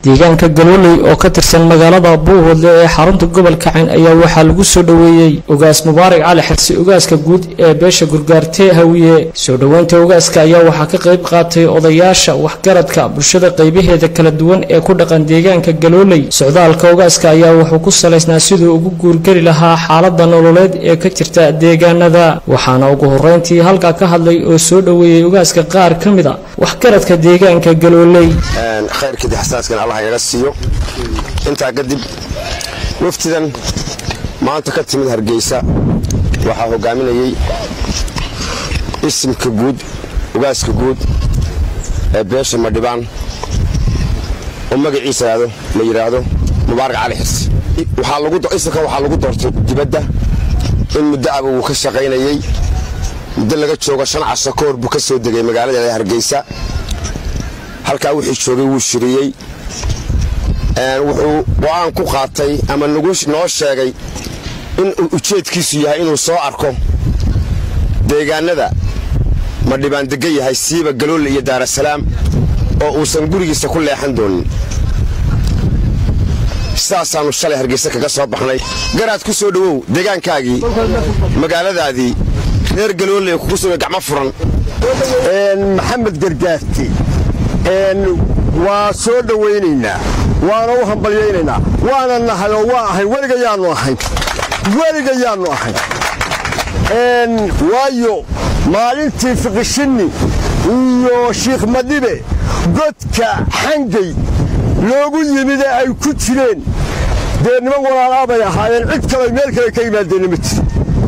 deegaanka galooley oo ka tirsan magaalada buuhoodle ee xarunta gobolka cayn ayaa waxaa lagu soo dhoweeyey ugaas mubaarak cali xirsi ugaaska guud ee beesha gurgaarte hawiye soo dhoweynta ugaaska ayaa waxaa ka qayb qaatay odayaasha waxgaradka bulshada qaybaheeda kala duwan ee ku dhaqan deegaanka galooley socdaalka ugaaska ayaa wuxuu ku salaysnaa siduu ugu guurgeli lahaa xaalada nololeed ee ka jirta deegaanada waxaana ugu horeyntii halkaa ka hadlay oo soo dhoweeyey ugaaska qaar ka mid a waxgaradka deegaanka galooley khayrkii xasaaskan allah yaga siiyo intaa kadib waftidan maanta ka timid hargeysa waxaa hogaaminayey isimka guud ugaaska guud ee beesha madhibaan oo magaciisa la yidhaahdo mubaarak cali xirsi isimka waxaa lagu doortay dibadda in muddo aba wuu ka shaqaynayey muddo laga joogo shan casho ka hor buu ka soo degay magaalada hargeysa halkaa wixii joogay wuu shiriyey wuxuu go-aan ku qaatay ama noo sheegay in ujeedkiisu yahay inuu soo arko deegaanada madhibaan degan yahay siiba galoole iyo daarasalaam oo uusan gurigiisa ku leexan doonin sidaasaannu shalay hargeysa kaga soo baxnay garaad ku soo dhowow deegaankaagii magaaladaadii reer galoole kugu sugay gacmo furan maxamed gargaarti waa soo dhowaynaynaa waana u hambalyaynaynaa waana nahay oo waa ahayn weligayaannu ahayn weligayaannu ahayn waayo maalintii fiqishinni iyo shiikh madhibe godka xangay loogu yimid ee ay ku jireen dee niman walaalaa bay ahaayeen cid kale meel kale ka yimaadeenna ma jiro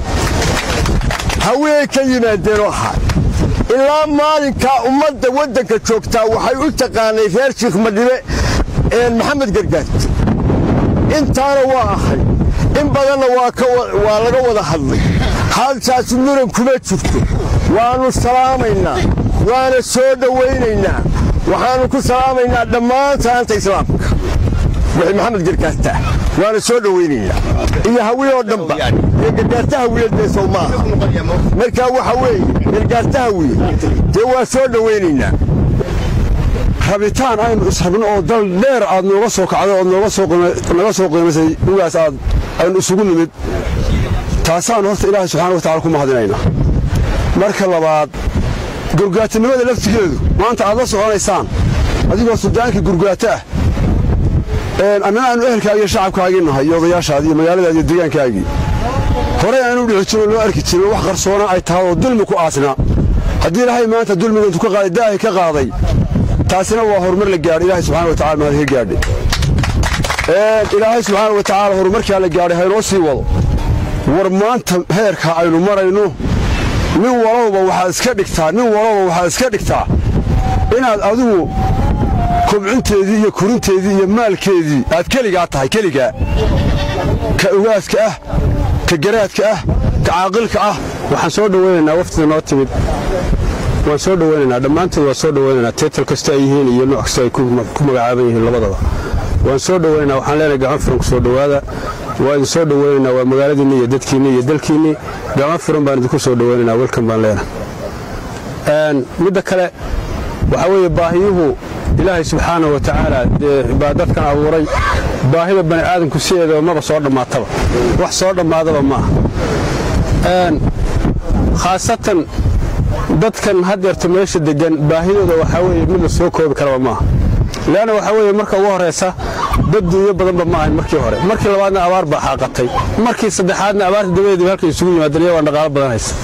haweenay ka yimaadeenoo ahaa ilaa maalinkaa ummadda waddanka joogtaa waxay u taqaanay reer shiikh madhibe maxamed gargaarti intaana waa ahay in badanna waa laga wada hadlay haltaasi muran kuma jirto waannu salaamaynaa waana soo dhowaynaynaa waxaannu ku salaamaynaa dhammaan salaanta islaamka wixii maxamed gargaartaa waana soo dhowaynaynaa iyo hawiye oo dhanba ee gargaarta hawiyedeesow maaha markaa waxa weeye gargaarta hawiye dee waa soo dhowaynaynaa rabitaan aynu israbno oo dal dheer aad nooga soo kacday ood naga soo qiimaysay ugaas aad aynu isugu nimid taasaannu horta ilaahay subxana watacala ku mahadinayna marka labaad gurgaatinimada laftigeedu maanta aad la soconaysaan adigoo suldaankii gurgaato ah annana aanu ehelkaagii iyo shacabkaagii nahay iyo odayaashaadii iyo magaaladaadi iyo deegaankaagii horey aanu dhici jirin loo arki jirin wax qarsoona ay tahay oo dulmi ku aasnaa haddii ilaahay maanta dulmiga intuu ka qaaday daahi ka qaaday taasina waa horumar la gaadhay ilaahay subxana wa tacala mahad ka gaadhay ilaahay subxaana wa tacaala horumarkaa la gaadhay haynoo sii wado war maanta heerka aynu marayno nin walowba waxaad iska dhigtaa nin walowba waxaad iska dhigtaa inaad adigu kobcinteedii iyo korinteedii iyo maalkeedii aad keligaa tahay keligaa ka ugaaska ah ka garaadka ah ka caaqilka ah waxaan soo dhowaynaynaa waftida noo timid waan soo dhowaynaynaa dhammaantood waan soo dhowaynaynaa teetal kasta ay yihiin iyo nooc kasta ay ku magacaaban yihiin labadaba waan soo dhowaynaynaa waxaan leenahay gacan furan ku soo dhowaada waa idin soo dhowaynaynaa waa magaaladiinni iyo dadkiinni iyo dalkiinni gacan furan baan idinku soo dhowaynaynaa welkan baan leenahay midda kale waxaa weeye baahiyuhu ilaahay subxaana wa tacaala dee baa dadkan abuuray baahida bani aadamku sideedaba maba soo dhammaataba wax soo dhammaadaba maaha khaasatan dadkan haddeerta meesha deggan baahidooda waxaa weeye mid la soo koobi karaba maaha leanna waxaa weeye marka ugu horraysa dad duunyo badanba ma ahayn markii hore markii labaadna abaar baa xaaqatay markii saddexaadna abaarta dabadeediba halkay isugu yimaadeen iyagoo dhaqaalo badan haysa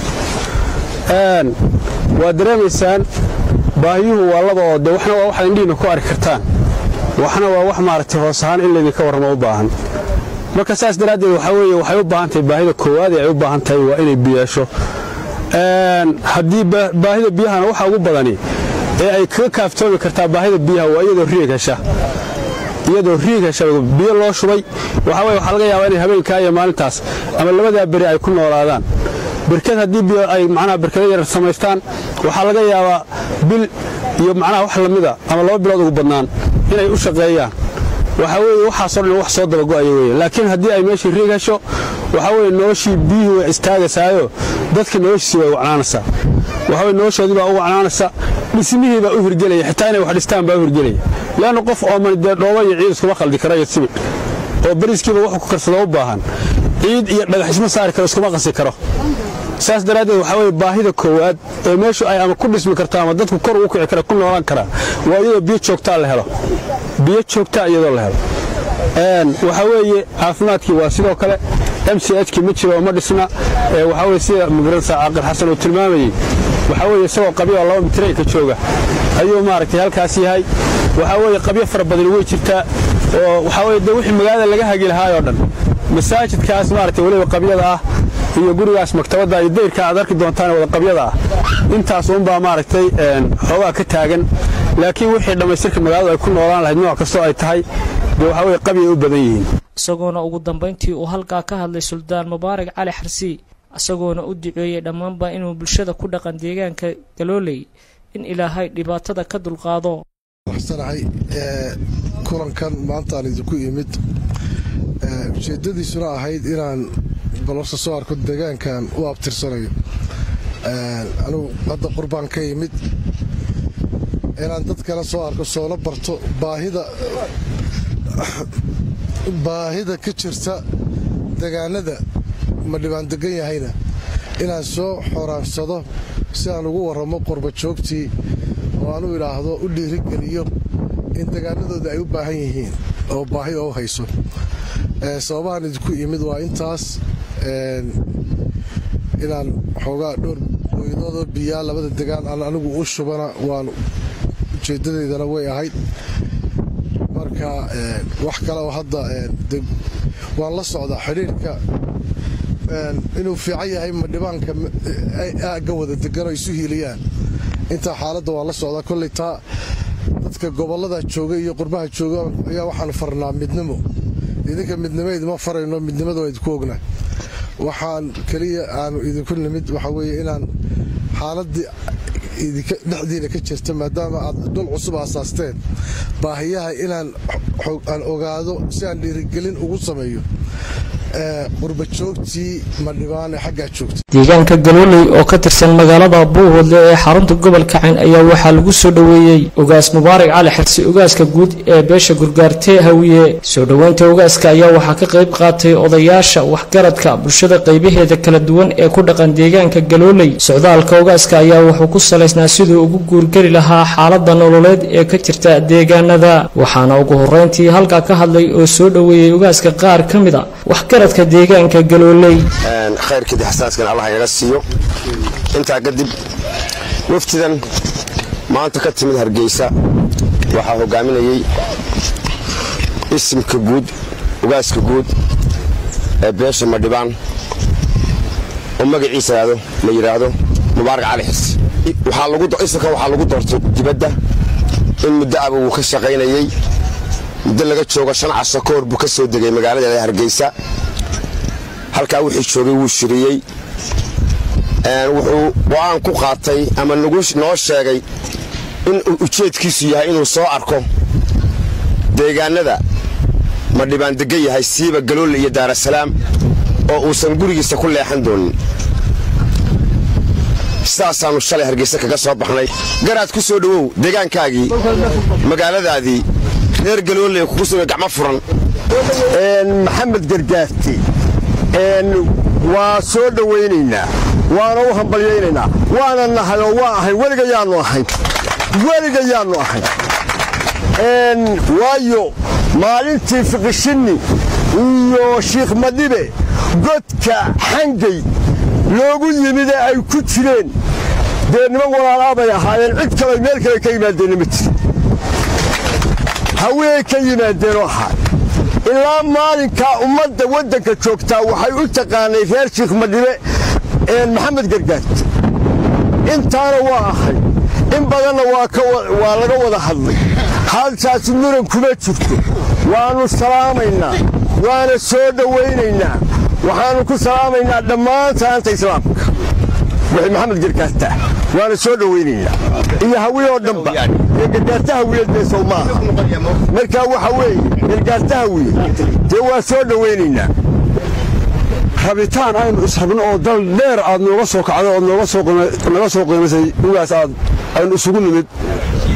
waa dareemaysaan baahiyuhu waa laba oo de waxna waa waxaad indhihiinna ku arki kartaan waxna waa wax maaragtay hoos ahaan in laydinka warramo u baahan marka saas daraaddeed waxaa weeye waxay u baahan tahay baahida koowaad ee ay u baahan tahay waa inay biyeesho haddii baahida biyahana waxa ugu badani ee ay kaga kaaftoomi kartaa baahida biyaha waa iyadoo riig hesha iyadoo riig hesha biyo loo shubay waxaa weye waxaa laga yaabaa inay habeenkaa iyo maalintaas ama labadaa beri ay ku noolaadaan berkad haddii biyo ay macnaha berkada yarar samaystaan waxaa laga yaabaa bil iyo macnaha wax lamida ama laba bilood ugu badnaan inay u shaqeeyaan waxaa weeye waxaasoo dhan wax soo dabago'aya weeye laakiin haddii ay meeshii riig hesho waxaa weeye noloshii biyihii way istaagaysaayo dadka noloshiisii way wacnaanaysaa waxaa weye noloshoodii baa u wacnaanaysa dhismihii baa u hirgelaya xitaa inay wax dhistaan baa u hirgelaya leanna qof ooman dee dhooba iyo ciid iskuma khaldi kara iyo sibidh oo beriiskiiba wuxuu ku karsado u baahan ciid iyo dhagaxisma saari karo iskuma qasi karo saas daraaddeed waxaa weye baahida koowaad ee meeshu ay ama ku dhismi karto ama dadku kor ugu kici kara ku noolaan karaa waa iyadoo biyo joogtaa la helo biyo joogtaa iyadoo la helo waxaa weeye caafimaadkii waa sidoo kale m c hkii ma jiro oo ma dhisna waxaa weye sida magaranaysa caaqil xasan uu tilmaamayey waxaa weeye isagoo qabyo oo laba mitreyka jooga ayuu maaragtay halkaas yahay waxaa weeye qabyo fara badani way jirtaa oo waxaa weye dee wixii magaalada laga hagi lahaayoo dhan masaajidkaas maaragtay weliba qabyada ah iyo gurigaas maktabadda iyo dayrka aad arki doontaan wada qabyada ah intaas uunbaa maaragtay xoogaa ka taagan laakiin wixii dhammaystirka magaaladu ay ku noolaan lahayd nooc kastoo ay tahay dee waxaa weye qabyay u badan yihiin isagoona ugu dambayntii uu halkaa ka hadlay suldaan mubaarak cali xarsi isagoona u duceeyey dhammaanba inuu bulshada ku dhaqan deegaanka galooley in ilaahay dhibaatada ka dulqaado waxsanahay kulankan maantaan idinku imid ujeeddadiisuna ahayd inaan balorsa soo arko deegaankan u abtirsanayo anugu hadda qurbaan ka yimid inaan dad kale soo arko soona barto baahida baahida ka jirta degaanada ma dhibaan degan yahayna inaan soo xoraansado si aan ugu warramo qurba joogtii oo aan u idhaahdo u dhiirigeliyo in degaanadooda ay u baahan yihiin oo baahi oo hayso sababahan idinku yimid waa intaas inaan xoogaa dhowr booyadoodo biyaa labada degaan aan anigu u shubana waan ujeeddadeydana way ahayd marka wax kale oo hadda waan la socdaa xidhiirka inuu fiican yahay madhibaanka aagga wada degan oo isu hiiliyaan intaa xaaladda waan la socdaa kolley taa dadka gobollada jooga iyo qurbaha jooga ayaa waxaanu farnaa midnimo idinka midnimayd ma farayno midnimada waa idinku ogna waxaan keliya aanu idinku nimid waxaa weeye inaan xaaladdii dhexdiina ka jirta maadaama aad dhul cusub aasaasteen baahiyaha inaan aan ogaado si aan dhiirigelin ugu sameeyo qurba joogtii madhibaan ee xaggaa joogta deegaanka galooley oo ka tirsan magaalada buuhoodle ee xarunta gobolka cayn ayaa waxaa lagu soo dhoweeyey ogaas mubaarak cali xirsi ogaaska guud ee beesha gurgaartee hawiye soo dhoweynta ogaaska ayaa waxaa ka qayb qaatay odayaasha waxgaradka bulshada qaybaheeda kala duwan ee ku dhaqan deegaanka galooley socdaalka ogaaska ayaa wuxuu ku salaysnaa siduu ugu guurgeli lahaa xaalada nololeed ee ka jirta deegaanada waxaana ugu horeyntii halkaa ka hadlay oo soo dhoweeyey ogaaska qaar ka mid a waxgaradka deegaanka galooley khayrkeedii xasaaskan allah inaga siiyo intaa kadib waftidan maanta ka timid hargeysa waxaa hogaaminayey isimka guud ogaaska guud ee beesha madhibaan oo magaciisa la yidhaahdo mubaarak cali xirsi isimka waxaa lagu doortay dibadda in muddo aba wuu ka shaqaynayey muddo laga joogo shan casho ka hor buu ka soo degay magaalada hargeysa halkaa wixii joogay wuu shiriyey wuxuu go-aan ku qaatay ama noo sheegay in ujeedkiisu yahay inuu soo arko deegaanada madhibaan degan yahay siiba galoole iyo daarasalaam oo uusan gurigiisa ku leexan doonin sidaasaannu shalay hargeysa kaga soo baxnay garaad ku soo dhowow deegaankaagii magaaladaadii reer galoole kugu sugay gacmo furan maxamed gargaarti waa soo dhowaynaynaa waana u hambalyaynaynaa waana nahay oo waa ahayn weligayaannu ahayn weligayaannu ahayn waayo maalintii fiqishinni iyo shiikh madhibe godka xangay loogu yimid ee ay ku jireen dee niman walaalaa bay ahaayeen cid kale meel kale ka yimaadeenna ma jiri haweenay ka yimaadeenoo ahaa ilaa maalinkaa ummadda waddanka joogtaa waxay u taqaanay reer shiikh madhibe maxamed gargaarti intaana waa ahay in badanna waa laga wada hadlay haltaasi muran kuma jirto waannu salaamaynaa waana soo dhowaynaynaa waxaannu ku salaamaynaa dhammaan salaanta islaamka wixii maxamed gargaartaa waana soo dhowaynaynaa iyo hawiye oo dhanba ee gargaarta hawiyeedmeesow maaha markaa waxa weeye gargaarta hawiye dee waa soo dhowaynaynaa rabitaan aynu israbno oo dal dheer aad nooga soo kacday ood naga soo qiimaysay ugaas aad aynu isugu nimid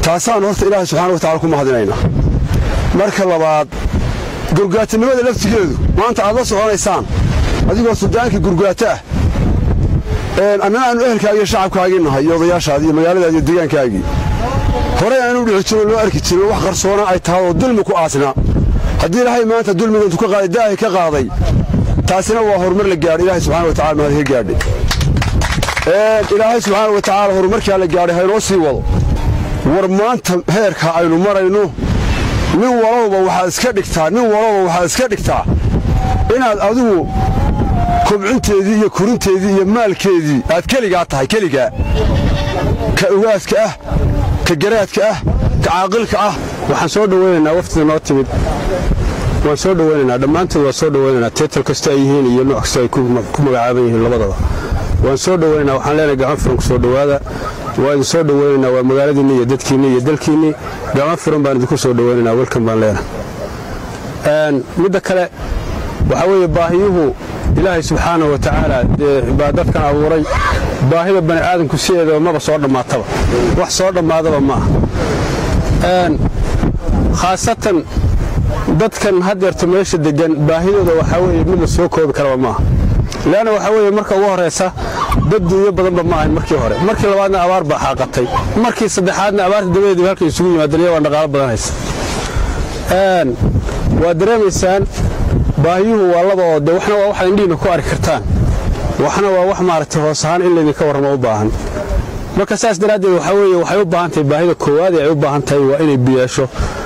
taasaan horta ilaahay subxaana watacala ku mahadinaynaa marka labaad gurgaatanimada laftigeedu maanta aad la soconaysaan adigoo suldaankii gurgaato ah annana aanu ehelkaagii iyo shacabkaagii nahay iyo odayaashaadii iyo magaaladaadi iyo deegaankaagii horey aanu dhici jirin loo arki jirin wax qarsoona ay tahay oo dulmi ku aasnaa haddii ilaahay maanta dulmiga intuu ka qaaday daahi ka qaaday taasina waa horumar la gaadhay ilaahay subxana wa tacala mahad ka gaadhay ilaahay subxaana wa tacaala horumarkaa la gaadhay haynoo sii wado war maanta heerka aynu marayno nin walowba waxaad iska dhigtaa nin walowba waxaad iska dhigtaa inaad adigu kobcinteedii iyo korinteedii iyo maalkeedii aad keligaa tahay keligaa ka ogaaska ah ka garaadka ah ka caaqilka ah waxaan soo dhowaynaynaa waftida noo timid waan soo dhowaynaynaa dhammaantood waan soo dhowaynaynaa teetal kasta ay yihiin iyo nooc kasta ay ku magacaaban yihiin labadaba waan soo dhowaynaynaa waxaan leenahay gacan furan ku soo dhowaada waa idin soo dhowaynaynaa waa magaaladiinni iyo dadkiinni iyo dalkiinni gacan furan baan idinku soo dhowaynaynaa welkan baan leenahay midda kale waxaa weeye baahiyuhu ilaahay subxaana wa tacaala dee baa dadkan abuuray baahida bani aadamku sideedaba maba soo dhammaataba wax soo dhammaadaba ma aha khaasatan dadkan haddeerta meesha deggan baahidooda waxaa weeye mid la soo koobi karaba maaha leanna waxaa weeye marka ugu horraysa dad duunyo badanba ma ahayn markii hore markii labaadna abaar baa xaaqatay markii saddexaadna abaarta dabadeediba halkay isugu yimaadeen iyagoo dhaqaalo badan haysa waa dareemaysaan baahiyuhu waa laba oo de waxna waa waxaad indhihiinna ku arki kartaan waxna waa wax maaragtay hoos ahaan in laydinka warramo u baahan marka saas daraaddeed waxaa weeye waxay u baahan tahay baahida koowaad ee ay u baahan tahay waa inay biyeesho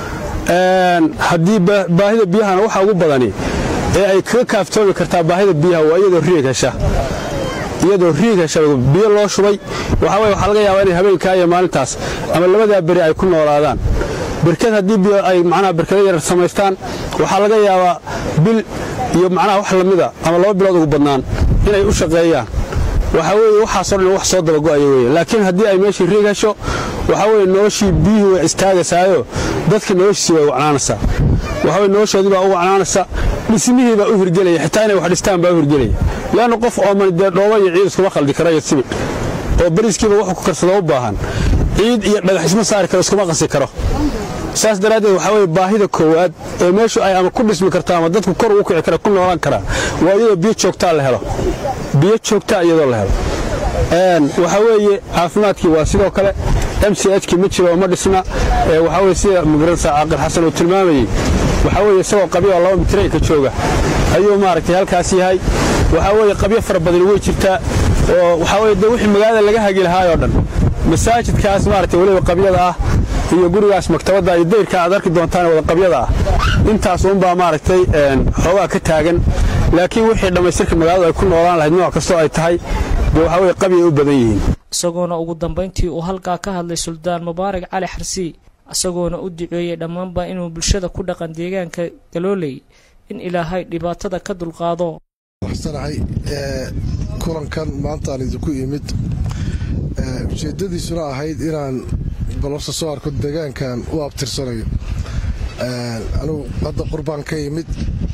haddii baahida biyahana waxa ugu badani ee ay kaga kaaftoomi kartaa baahida biyaha waa iyadoo riig hesha iyadoo riig hesha biyo loo shubay waxaa weye waxaa laga yaabaa inay habeenkaa iyo maalintaas ama labadaa beri ay ku noolaadaan berkad haddii biyo ay macnaha berkada yarar samaystaan waxaa laga yaabaa bil iyo macnaha wax lamida ama laba bilood ugu badnaan inay u shaqeeyaan waxaa weeye waxaasoo dhan wax soo dabago'aya weye laakiin haddii ay meeshii riig hesho waxaa weye noloshii biyihii way istaagaysaayo dadka noloshiisii way wacnaanaysaa waxaa weye noloshoodii baa u wacnaanaysa dhismihii baa u hirgelaya xitaa inay wax dhistaan baa u hirgelaya leanna qof ooman dee dhooba iyo ciid iskuma khaldi kara iyo sibid oo beriskiiba wuxuu ku karsado u baahan ciid iyo dhagax isma saari karo iskuma qasi karo saas daraaddeed waxaa weye baahida koowaad ee meeshu ay ama ku dhismi karta ama dadku kor ugu kici kara ku noolaan karaa waa iyadoo biyo joogtaa la helo biyo joogtaa iyadoo la helo waxaa weeye caafimaadkii waa sidoo kale m c hkii ma jiro oo ma dhisna waxaa weye sida magaranaysa caaqil xasan uu tilmaamayey waxaa weeye isagoo qabyo oo laba mitrayka jooga ayuu maaragtay halkaas yahay waxaa weeye qabyo fara badani way jirtaa oo waxaa weye de wixii magaalada laga hagi lahaayoo dhan masaajidkaas maaragtay weliba qabyada ah iyo gurigaas maktabadda iyo dayrka aad arki doontaan wada qabyada ah intaas uunbaa maaragtay xoogaa ka taagan laakiin wixii dhammaystirka magaaladu ay ku noolaan lahayd nooc kastoo ay tahay dee waxaa weye qabyay u badan yihiin isagoona ugu dambayntii uu halkaa ka hadlay suldaan mubaarak cali xarsi isagoona u duceeyey dhammaanba inuu bulshada ku dhaqan deegaanka galooley in ilaahay dhibaatada ka dulqaado waxsanahay kulankan maantaan idinku imid ujeeddadiisuna ahayd inaan balorsa soo arko deegaankan u abtirsanayo anugu hadda qurbaan ka yimid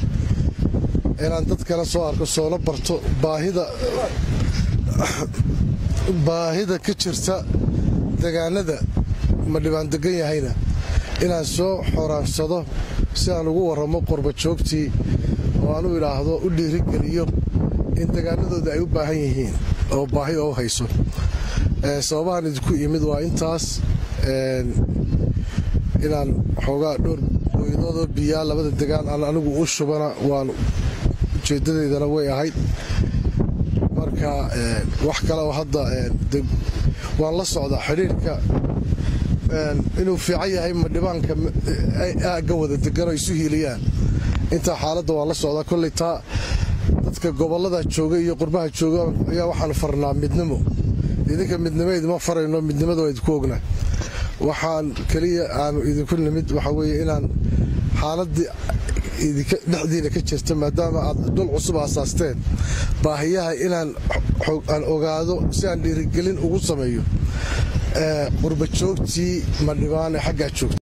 inaan dad kale soo arko soona barto baahida baahida ka jirta degaanada ma dhibaan degan yahayna inaan soo xoraansado si aan ugu warramo qurba joogtii oo aan u idhaahdo u dhiirigeliyo in degaanadooda ay u baahan yihiin oo baahi oo hayso sababahan idinku yimid waa intaas inaan xoogaa dhowr booyadoodo biyaa labada degaan aan anigu u shubana waan ujeeddadeydana way ahayd marka wax kale oo hadda waan la socdaa xidhiirka inuu fiican yahay madhibaanka aagga wada degan oo isu hiiliyaan intaa xaaladda waan la socdaa kolley taa dadka gobollada jooga iyo qurbaha jooga ayaa waxaanu farnaa midnimo idinka midnimo idima farayno midnimada waa idinku ognaa waxaan keliya aanu idinku nimid waxaa weeye inaan xaaladdii dhexdiina ka jirta maadaama aad dhul cusub aasaasteen baahiyaha inaan aan ogaado si aan dhiirigelin ugu sameeyo qurba joogtii madhibaan ee xaggaa joogta